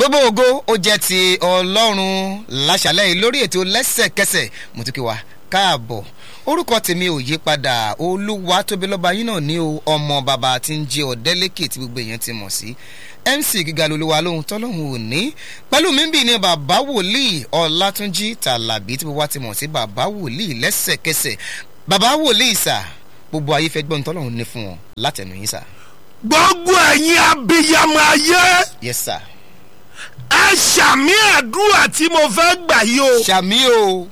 gbogbo ògo ó jẹ́ ti ọlọ́run láṣálẹ̀ yìí lórí ètò lẹ́sẹ̀kẹsẹ̀ mo tún kí wa káàbọ̀ orúkọ tèmi ò yí padà olúwa tóbi lọ́ba yín náà ní o ọmọ bàbá tí ń jẹ́ ọ̀dẹ́lẹ́kẹ̀ tí gbogbo èèyàn ti mọ̀ sí mc gíga lolúwa lóhun tọ́lọ́hun ò ní pẹ̀lú mi ń bì ní bàbá wòlíì ọlátúnjí tàlàbí tí gbogbo wa ti mọ̀ sí bàbá wòlíì lẹ́sẹ̀kẹsẹ̀ bàbá wòlíì sà gbogbo ayé fẹ́ gbọ́n tọ́lọ́hun ní fún wọn látẹnu yín sà. gbogbo ẹ̀yin abiyamọ ayé yes sir. ẹ ṣàmì àdúrà tí mo fẹ́ gbà yìí o ṣàmì o.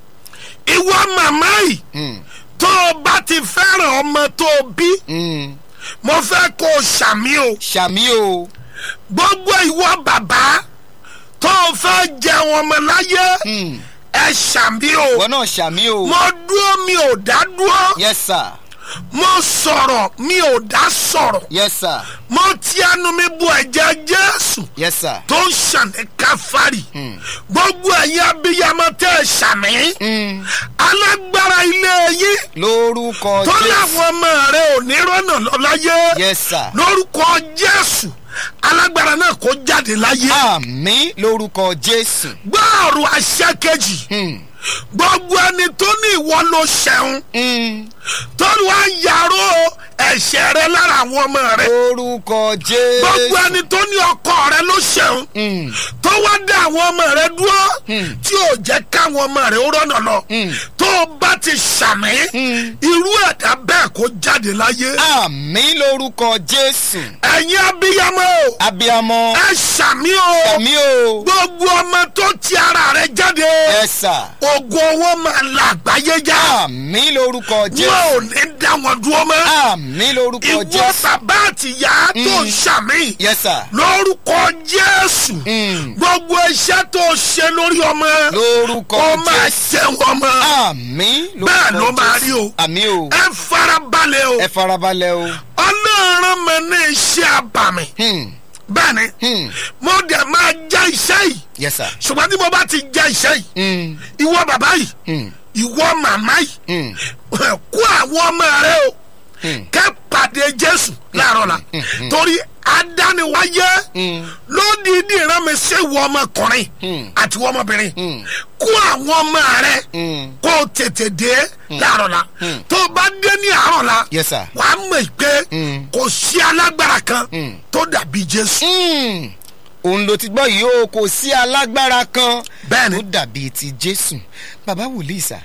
ìwọ màmá yìí Mm, tó o bá ti fẹ́ràn ọmọ tó o bí mm, mo fẹ́ kó o ṣàmì o ṣàmì o. gbogbo ìwọ bàbá tó o fẹ́ jẹun ọmọ láyé Mm, ẹ ṣàmì o wọn náà ṣàmì o. mo dúró mi ò dá dúró yes sir. mo sọ̀rọ̀ mi ò dá sọ̀rọ̀ yes sir. mo ti ẹnu mi bu ẹ̀jẹ̀ jésù yes sir. tó ń ṣàn ní káfárì Mm. gbogbo ẹ̀yin abiyamọ tẹ́ ẹ ṣàmì Mm, alágbára ilé yín lórúkọ tó jésù. láwọn ọmọ rẹ ò ní rọ́nà lọ láyé yes sir. lórúkọ jésù alágbára náà kó jáde láyé àmì lórúkọ jésù. gbọ́ọ̀rù àṣẹ kejì Mm, gbogbo ẹni tó ní ìwọ ló ṣẹun mm, tó wá yàrá ẹ̀ṣẹ̀ rẹ lára àwọn ọmọ rẹ lórúkọ jésù. gbogbo ẹni tó ní ọkọ rẹ ló ṣẹun Mm, tó wá dá àwọn ọmọ rẹ dúró Hmm. tí ò jẹ́ káwọn ọmọ rẹ ó rọ́nà lọ Hmm. tó o bá ti ṣàmì Hmm. irú ẹ̀dá bẹ́ẹ̀ kó jáde láyé àmì lórúkọ jésù. ẹ̀yin abiyamọ o abiyamọ. ẹ ṣàmì o àmì o. gbogbo ọmọ tó ti ara rẹ jáde yes sir. ogun owó máa la àgbáyé já àmì lórúkọ wọn jésù. ò ní dá wọn dúró mọ́ àmì lórúkọ ìwọ jésù. bàbá àtìyá tó ń ṣàmì yes sir. lórúkọ jésù Mm, gbogbo iṣẹ́ tó ṣe lórí ọmọ lórúkọ ó máa jésù. ṣe wọn mọ́ àmì lórúkọ Bẹ́ẹ̀ ló máa Jésù. rí o. àmì o. ẹ farabalẹ̀ o ẹ farabalẹ̀ o. ọlọ́run mi ní iṣẹ́ àbàmì Hmm, bẹ́ẹ̀ ni hmm, mo dẹ̀ máa jẹ́ iṣẹ́ yìí yes sir. ṣùgbọ́n tí mo bá ti jẹ́ iṣẹ́ yìí Hmm, ìwọ bàbá yìí hmm, ìwọ màmá yìí hmm, kó àwọn ọmọ rẹ o hmm, kẹ́ pàdé jésù láàárọ̀ la torí adániwáyé hmm, lódìdí ìran mi ṣe wọ ọmọkùnrin Hmm. àti wọ ọmọbìnrin Hmm. kó àwọn ọmọ rẹ hmm. kó o tètè dé láàárọ̀ la Hmm. tó o bá dé ní àárọ̀ la yes sir. wàá mọ̀ pé Hmm. kò sí alágbára kan Hmm. tó dàbí jésù. Hmm, òun ló ti gbọ́ yìí o kò sí alágbára kan Bẹ́ẹ̀ni. tó dàbí ti jésù bàbá wòlíì sà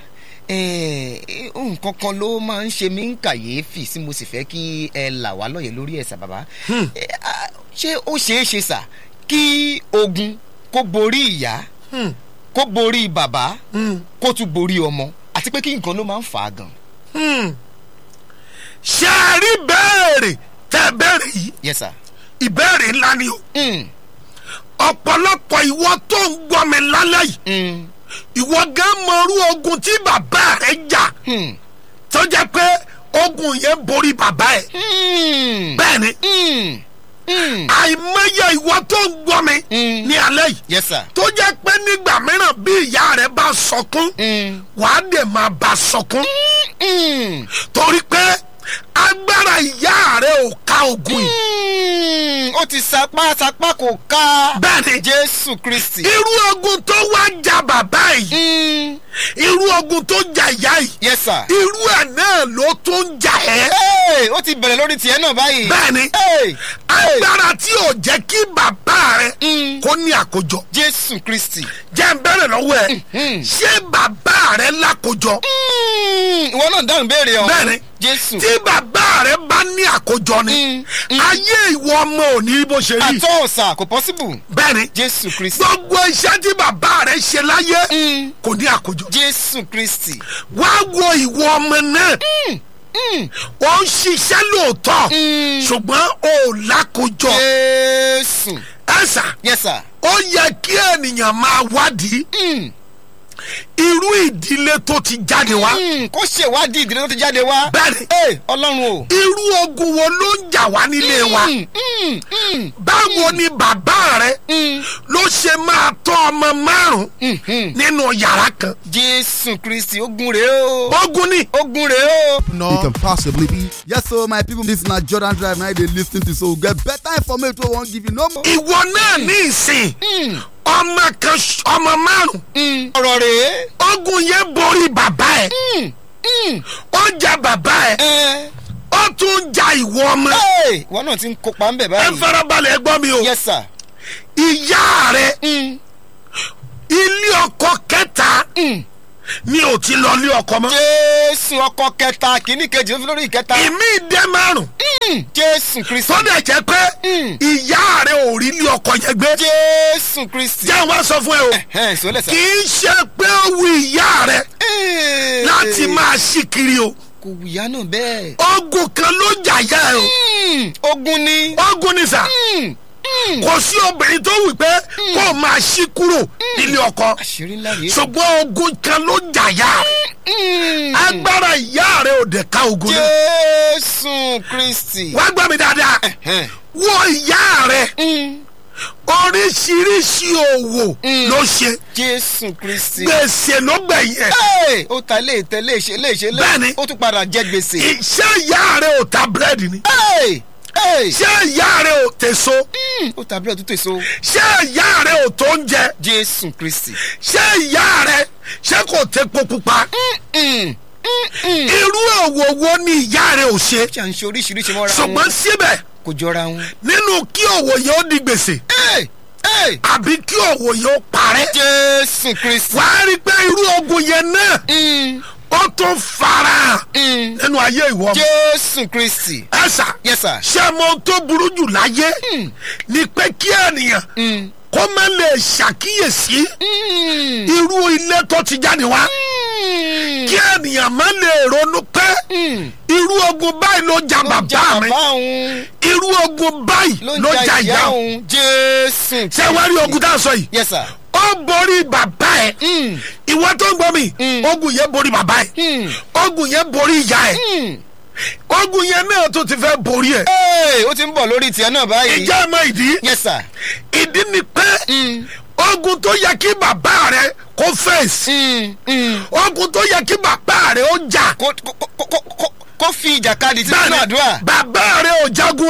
eh, nǹkan kan ló máa ń ṣe mí ń kàyéfì tí mo sì fẹ́ kí ẹ là wá lọ́yẹ̀ lórí ẹ̀ sà bàbá Eh, ah, ṣé ó ṣeé ṣe sà kí ogun kó borí ìyá Hmm. kó borí bàbá Hmm. kó tún borí ọmọ àti pé kí nǹkan ló máa ń fà á gan. Hmm. ṣe é rí béèrè tẹ béèrè yìí yes sir. ìbéèrè ńlá ni o Mm, ọ̀pọ̀lọpọ̀ ìwọ tó ń gbọ́ mi lálẹ́ yìí mm, ìwọ gan mọrú ogun tí bàbá rẹ jà mm, tó jẹ́ pé ogun yẹn borí bàbá ẹ̀ mm, bẹ́ẹ̀ ni mm, mm. àìmọye ìwọ tó ń gbọ́ mi Mm. ní alẹ́ yìí yes sir. tó jẹ́ pé nígbà mìíràn bí ìyá rẹ bá sọkún Mm, wàá dẹ̀ máa bá sọkún mm, torí pé agbára ìyá rẹ ò ká ogun yìí mm. ó ti sapá sapá kò ká bẹ́ẹ̀ ni jésù kristi. irú ogun tó wá jà bàbá yìí Mm, irú ogun tó jà ìyá yìí yes sir. irú ẹ̀ náà ló tún jà ẹ́ Hey, ó ti bẹ̀rẹ̀ lórí tiẹ̀ náà báyìí. bẹ́ẹ̀ ni Hey, agbára tí ò jẹ́ kí bàbá rẹ Mm. kó ní àkójọ jésù kristi. jẹ́ ń bẹ̀rẹ̀ lọ́wọ́ ẹ̀ Mhm. ṣé bàbá rẹ lákójọ Mm, ìwọ náà dáhùn béèrè ọ. Bẹ́ẹ̀ ni. jésù. tí bàbá rẹ bá ní àkójọ ni Mm, mm. ayé ìwọ ọmọ ò ní bó ṣe rí àtọ́ ọ̀sà kò possible. bẹ́ẹ̀ ni jésù kristi. gbogbo iṣẹ́ tí bàbá rẹ ṣe láyé Mm, kò ní àkójọ jésù kristi. wá wo ìwọ ọmọ náà Mm, ó ń ṣiṣẹ́ lóòótọ́ mm. ṣùgbọ́n ò lákòjọ jésù. ẹ̀sà yes sir. ó yẹ kí ènìyàn máa wádìí Mm, irú ìdílé tó ti jáde wá Mm, kó ṣèwádìí ìdílé tó ti jáde wá. bẹ́ẹ̀ni Ee, ọlọ́run o. irú ogun wo ló ń jà wá nílé wa Mm, mm, mm, báwo ni bàbá rẹ mm, ló ṣe máa tọ́ ọmọ márùn mm, mm. nínú yàrá kan jésù kristi ogun rèé o. ogun ni ogun rèé o. It can possibly be. Yes, so my people, this na Jordan Drive. Now they listen to so we get better information. We won't give you no more. ìwọ náà ní ìsìn Mm, ọmọ kan ṣ- ọmọ márùn mm. ọ̀rọ̀ rèé. ogun yẹn borí bàbá ẹ Mm, mm. ó jà bàbá ẹ ẹ ó tún jà ìwọ ọmọ ẹ ìwọ náà ti ń kópa ń bẹ̀ ẹ báyìí. farabalẹ̀ gbọ́ mi o yes sir. ìyá rẹ Mm, ilé ọkọ kẹta mm. ni ò ti lọ ilé ọkọ mọ́ jésù ọkọ kẹta kìíní kejì ló fi lórí ìkẹta. ìmí ìdẹ márùn Mm, jésù kristi. sọdẹ jẹ pé Mm. ìyá rẹ ò rí ilé ọkọ yẹn gbé jésù kristi. jẹ́ wá sọ fún ẹ o ẹ sọlẹ̀ sà. kì í ṣe pé ó wu ìyá rẹ Ee. láti máa ṣí kiri o kò wùyá náà bẹ́ẹ̀. ogun kan ló jà yá ẹ o Mm, ogun ni. ogun ni sà Mm, mm. kò sí obìnrin tó wù pé kó o máa ṣí kúrò nílé ọkọ àṣírí ńlá rèé. ṣùgbọ́n ogun kan ló jà yá rẹ Mm. agbára ìyá rẹ ò dẹ̀ ká ogun náà jésù kristi. wá gbọ́ mi dáadáa Ẹ̀hẹ́n. wọ ìyá rẹ Mm, oríṣiríṣi òwò Mm. ló ṣe jésù kristi. gbèsè ló gbẹ̀yìn ẹ̀ Hey, ó ta ilé ìtẹ́ léṣe léṣe lé. Bẹ́ẹ̀ni. ó tún padà jẹ gbèsè. ṣé ìyá rẹ ò ta búrẹ́dì ni Hey, hey. ṣé ìyá rẹ ò tèso Mm, ó ta bílẹ̀ tó tèso. ṣé ìyá rẹ ò tó ń jẹ jésù kristi. ṣé ìyá rẹ ṣé kò tepo pupa Mm, mm, mm. irú òwò wo ni ìyá rẹ ò ṣe ṣé à ń ṣe oríṣiríṣi mọ́ra ṣùgbọ́n wọn síbẹ̀ kò jọra wọn. nínú kí òwò yẹn ó di gbèsè Hey, hey. àbí kí òwò yẹn ó parẹ́ jésù kristi. wàá rí i pé irú ogun yẹn náà Mm, ó tún farahàn mm. nínú ayé ìwọ ọmọ. jésù kristi. ẹ̀sà yes sir. ṣé mo ohun tó burú jù láyé Mm. ni pé kí ènìyàn Mm, kó má lè ṣàkíyèsí mm, irú ilé tó ti jáde wá mm. kí ènìyàn má lè ronú pé Mm. irú ogun báyìí ló ja ló ń ja bàbá mi bàbá òun irú ogun báyìí ló ló ń ja ja ìyá ìyá òun òun jésù. ṣé wàá rí ogun tá a sọ yìí yes sir. ó borí bàbá ẹ Mm, ìwọ tó ń gbọ́ mi Mm. ogun yẹn borí bàbá ẹ mm, ogun yẹn borí ìyá ẹ mm. ogun yẹn náà tó ti fẹ́ borí ẹ Hey, ó ti ń bọ̀ lórí tiẹ̀ náà báyìí. ìjà ẹ mọ ìdí yes sir. ìdí ni pé Mm, ogun tó yẹ kí bàbá rẹ kó fèsì mm, mm. ogun tó yẹ kí bàbá rẹ ó jà kó kó kó kó kó kó fi ìjàkadì sínú bẹ́ẹ̀ni àdúrà. bàbá rẹ ò jagun o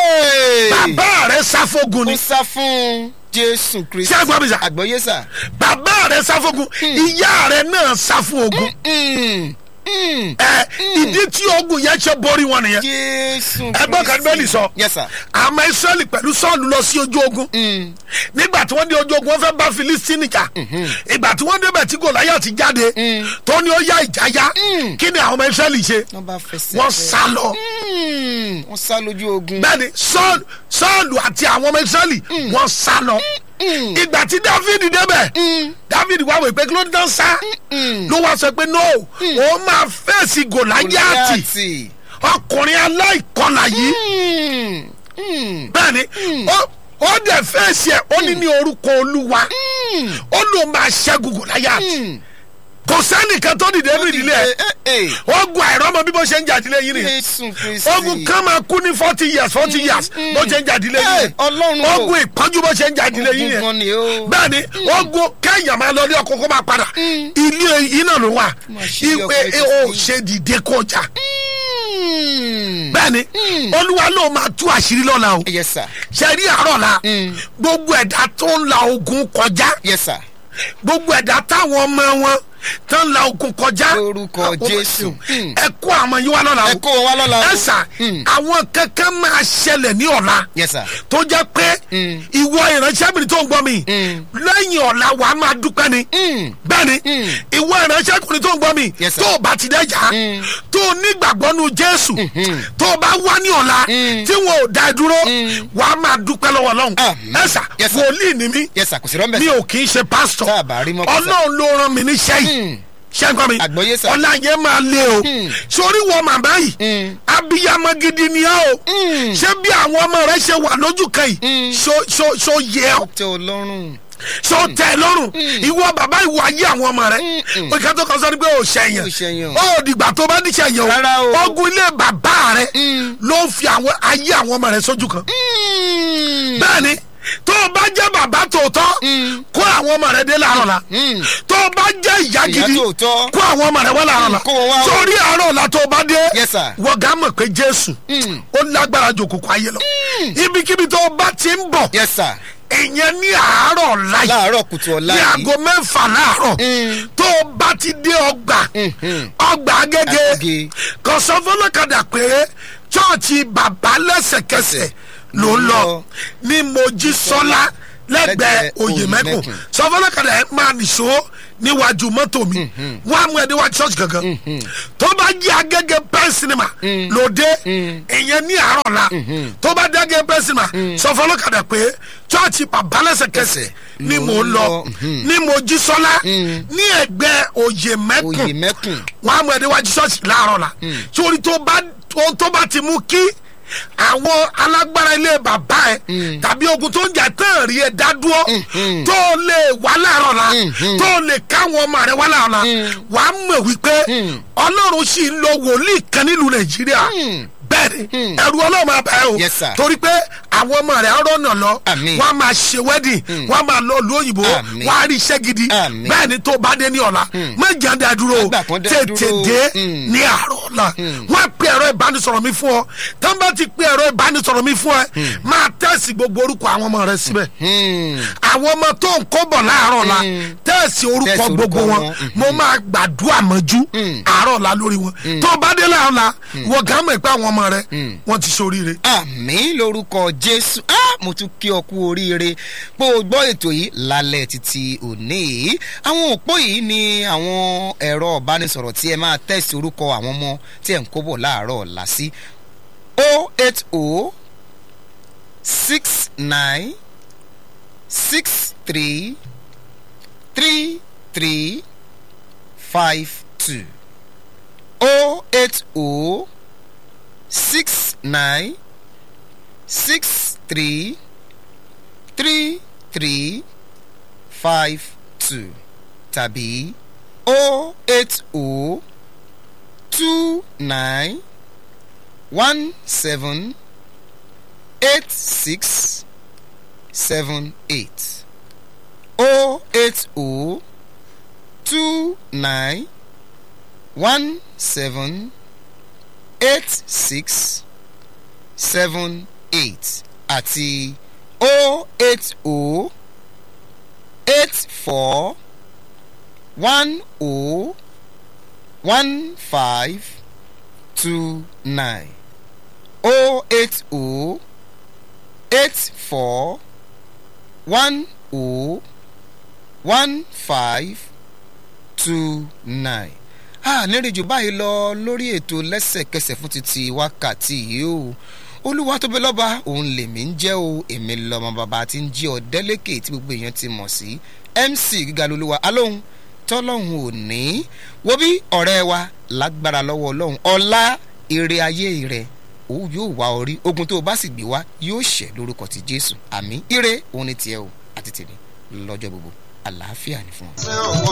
Hey! bàbá rẹ sáfógun ó ni sá fún jésù kristi. ṣé àgbà mi sà àgbọ̀yé sà. bàbá rẹ sáfógun ìyá rẹ náà sáfún ogun Mm, mm. ẹ ìdí tí ogun yẹn ṣe borí wọn nìyẹn jésù ẹgbọ́n kan bẹ́ẹ̀ lì sọ yes sir. àmọ́ israẹli pẹ̀lú sọ́ọ̀lù lọ sí ojú ogun Mm, nígbà tí wọ́n dé ojú ogun wọ́n fẹ́ bá filistini jà ìgbà tí wọ́n débẹ̀ tí gòláyà ti jáde Mm. tó ní ó yá ìjà yá Mm. kí ni àwọn ọmọ israẹli ṣe wọ́n bá fẹsẹ̀ wọ́n fẹ́. sá lọ Mm, wọ́n sá lójú ogun. bẹ́ẹ̀ni sọ́ọ̀lù sọ́ọ̀lù àti àwọn ọmọ israẹli wọ́n sá lọ Mm, ìgbà tí david débẹ̀ mm, david wá wò pé kí ló dán sá mm. ló wá sọ pé no òun máa fèsì gòláyàtì Gòláyátì. ọkùnrin aláìkọlà yìí Mm, mm, bẹ́ẹ̀ni ó ó dẹ̀ fèsì ẹ̀ ó ní ní orúkọ olúwa mm, ó ló máa ṣẹ́gun gòláyàtì mm. kò sẹ́nìkan tó dìde ní ìdílé ẹ̀ Eh, eh, ogun àìrọ́mọ bí bó ṣe ń jà ìdílé yìí nìyẹn jésù kristi. ogun kan máa kú ní forty years forty years bó ṣe ń jà ìdílé yìí Eh, ọlọ́run o. ogun ìpọ́njú bó ṣe ń jà ìdílé yìí ogun yẹn gan ni o. bẹ́ẹ̀ni ogun kẹ́yìn máa lọ ní ọkọ̀ kó máa padà ilé yìí náà ló wà Má ṣe ilé ìwé ọkọ̀ ò ètò sí. ṣe dìde kọjá Mm. bẹ́ẹ̀ni olúwa ló máa tú àṣírí lọ́la o yes sir. ṣe rí àárọ̀ la Mm. gbogbo ẹ̀dá tó ń la ogun kọjá yes sir. gbogbo ẹ̀dá táwọn ọmọ wọn tó ń la ogun kọjá Lórúkọ àwọn ọmọ Jésù. ẹ̀sìn, ẹ kó àwọn yín wá lọ́la ẹ kó wọn wá lọ́la o. ẹ sà Mm. àwọn kankan máa ṣẹlẹ̀ ní ọ̀la yes sir. tó jẹ́ pé Mm. ìwọ ìránṣẹ́bìnrin tó ń gbọ́ mi Mm. lẹ́yìn ọ̀la wàá máa dúpẹ́ ni Mm. bẹ́ẹ̀ni Mm. ìwọ ìránṣẹ́kùnrin tó ń gbọ́ mi Yes, sir. tó o bá ti dẹ́jà Mm. tó o nígbàgbọ́ nu jésù Mhm. tó o bá wá ní ọ̀la Mm. tí wọn ò dá ẹ dúró Mm. wàá máa dúpẹ́ lọ́wọ́ ọlọ́run Amen. ẹ sà Yes, sir. wòlíì ni mí yes sir kò sí rọ́mbẹ̀ mi sir. ò kì í ṣe pásítọ̀ Tá a bá rí mọ́ kó sà. ọlọ́run ló rán mi níṣẹ́ yìí Mm. ṣẹ́ńkọ́ mi Àgbọ́yé sà. ọ̀la yẹn máa lé o Mm. sórí wọ màmá yìí Mm. abiyamọ gidi ni ẹ o Mm. ṣé bí àwọn ọmọ rẹ ṣe wà lójú kan yìí Mm. ṣó ṣó ṣó yẹ ọ tẹ ọ lọ́rùn. sọ tẹ ẹ lọ́rùn ìwọ bàbá ìwọ ayé àwọn ọmọ rẹ òkè tó kàn sọ ni pé ò Ò ṣẹyàn ṣẹ̀yàn. ó dìgbà tó bá ní ṣẹyàn Rárá o. o ogun ilé bàbá rẹ ló ń fi àwọn ayé àwọn ọmọ rẹ sójú kan bẹ́ẹ̀ni tó o bá jẹ́ bàbá tòótọ́ kó àwọn ọmọ rẹ dé láàárọ̀ la tó o bá jẹ́ ìyá Ìyá gidi tòótọ́. kó àwọn ọmọ rẹ wá láàárọ̀ la kó wọn wá o. sórí àárọ̀ la tó o bá dé Yes, sir. wọ́n gá mọ̀ pé jésù ó lágbára jù òkùnkùn ayé lọ ibikíbi tó o bá ti ń bọ̀ yes sir ìyẹn ní àárọ̀ láyé láàárọ̀ kùtù ọ̀la ní yìí aago mẹ́fà láàárọ̀ tó o bá ti dé ọgbà ọgbà agége Agége. kò sọ fọlọ́kadà pé chọ́ọ̀chì bàbá lẹ́sẹ̀kẹsẹ̀ ló ń lọ ní mojísọ́lá lẹ́gbẹ̀ẹ́ Lẹ́gbẹ̀ẹ́ oyèmẹ́kùn Oyèmẹ́kùn. sọ fọlọ́kadà ẹ̀ máa nìṣó níwájú mọ́tò mi wọ́n á mú ẹ níwájú church gangan tó bá jí agége pen cinema lóde ìyẹn ní àárọ̀ la tó bá dé agége pen cinema sọ fọlọ́kadà pé chọ́ọ̀chì bàbá lẹ́sẹ̀kẹsẹ̀ ni mò ń lọ ní mojísọ́lá ní ẹgbẹ́ oyèmẹ́kùn oyèmẹ́kùn wọn á mú ẹni wájú ṣọ́ọ̀ṣì láàárọ̀ la sórí tó bá ohun tó bá ti mú kí àwọn alágbára ilé bàbá ẹ tàbí ogun tó ń jà tán rí ẹ dá dúró tó lè wá láàárọ̀ la tó lè káwọn ọmọ rẹ wá láàárọ̀ la wà á mọ̀ wípé ọlọ́run sì ń lo wòlíì kan nílùú nàìjíríà bẹ́ẹ̀ni ẹ̀rù ọlọ́run máa bá ẹ o Yes, sir. torí pé àwọn ọmọ rẹ̀ ọ̀rọ̀ náà lọ Àmín. wọ́n á máa ṣe wedding wọ́n á máa lọ ìlú òyìnbó Àmín. wọ́n á rí iṣẹ́ gidi Àmín. bẹ́ẹ̀ ni tó bá dé ní ọ̀la méjì á dá dúró o Àgbà kan dá tètè dúró. dé Mm. ní àárọ̀ ọ̀la wọ́n á pe ẹ̀rọ ìbánisọ̀rọ̀ mi fún ọ tán bá ti pe ẹ̀rọ ìbánisọ̀rọ̀ mi fún ẹ máa tẹ̀sí gbogbo orúkọ àwọn ọmọ rẹ síbẹ̀ àwọn ọmọ tó ń kó bọ̀ láàárọ̀ la tẹ̀sí orúkọ Tẹ̀sí gbogbo orúkọ wọn wọn. mo máa gbàdúrà mọ́jú àárọ̀ la lórí wọn tó bá dé láàárọ̀ la wọ́n gá mọ̀ pé àwọn ọmọ rẹ wọ́n ti ṣoríire. àmì lórúkọ jésù ah mo tún kí ọ kú oríire pé o gbọ́ ètò yìí lálẹ́ títí òní yìí àwọn òpó yìí ni àwọn ẹ̀rọ ìbánisọ̀rọ̀ tí ẹ máa tẹ̀sí orúkọ àwọn ọmọ tí ẹ̀ ń kó bọ̀ láàárọ̀ ọ̀la sí o eight o six nine six three three three five two o eight o six nine six three three three five two tàbí o eight o two nine one seven eight six seven eight o eight o two nine one seven eight six seven eight àti o eight o eight four one o one five two nine o eight o eight four one o one five two nine a nírìnjù báyìí lọ lórí ètò lẹ́sẹ̀kẹsẹ̀ fún títí wákàtí yìí o olúwa tó bẹ lọ́ba òun lèmi ń jẹ́ o èmi lọ́mọ bàbá tí ń jí ọ délẹ́kẹ̀ tí gbogbo èèyàn ti mọ̀ sí mc gíga lolúwa alóhùn tọ́lọ́hùn ò ní wo bí ọ̀rẹ́ wa lágbára lọ́wọ́ ọlọ́hun ọlá ire ayé rẹ̀ ó yóò wá orí ogun tó o bá sì gbé wá yóò ṣẹ lórúkọ ti jésù àmì ire òun ni tiẹ̀ o àti tèmi lọ́jọ́ gbogbo àlàáfíà ni fún ọ.